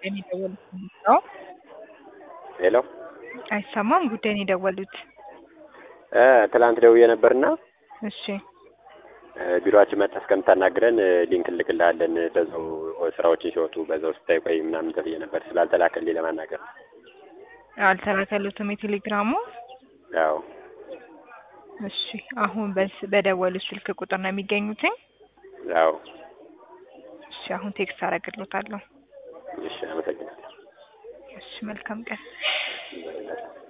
ጉዳይን የደወሉት ነው? ሄሎ አይሰማም? ጉዳይን የደወሉት እ ትላንት ደውዬ ነበርና እሺ እ ቢሮአችን መጥተህ እስከምታናግረን እ ሊንክ እንልክልሃለን በዛው ስራዎችን ሲወጡ በዛው ስታይ ቆይ ምናምን ተብዬ ነበር ስላልተላከልኝ ለማናገር ነው። አልተላከሉትም የቴሌግራሙ? ያው እሺ አሁን በስ በደወሉት ስልክ ቁጥር ነው የሚገኙትኝ? ያው እሺ አሁን ቴክስት አደርግልዎታለሁ። እሺ አመሰግናለሁ። እሺ መልካም ቀን።